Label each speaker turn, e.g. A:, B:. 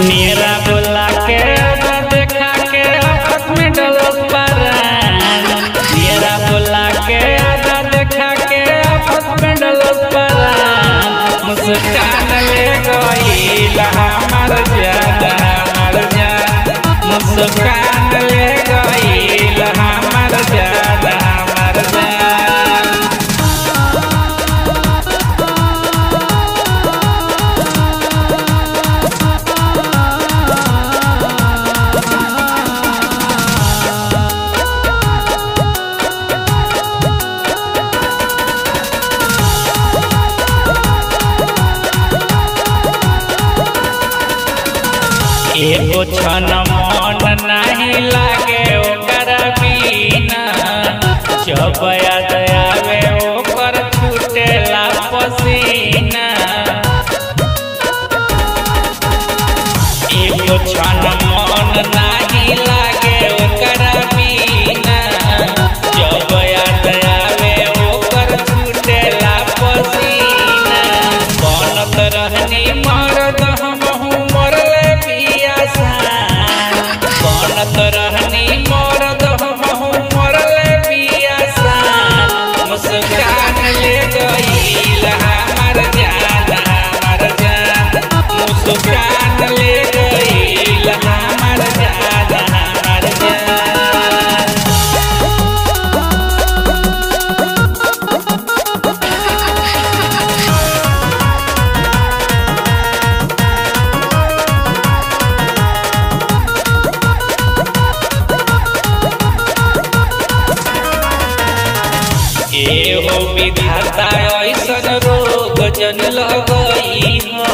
A: मेरा बोला के अब देखा के आफत में डलो परान मेरा बोला के अब देखा के आफत में डलो परान मुस्कान ले गईल हमार जान हमार जान मुस्कान ले गईल हमार जान हमार जान एगो छन मन नहीं लागे ओकर बिना जब याद आवे ओकर छूटेला पसीना एगो छन मन नहीं लागे ओकर बिना जब याद आवे ओकर छूटेला पसीना बनत रहनी मरद हमहू मरले पियासा बनत रहनी मरद हमहू मरले पियासा मुस्कान ले गईल हमार जान हमार जान मुस्कान ले गईल हमार जान हमार जान एहो विधाता ऐसन रोग जन लगई हो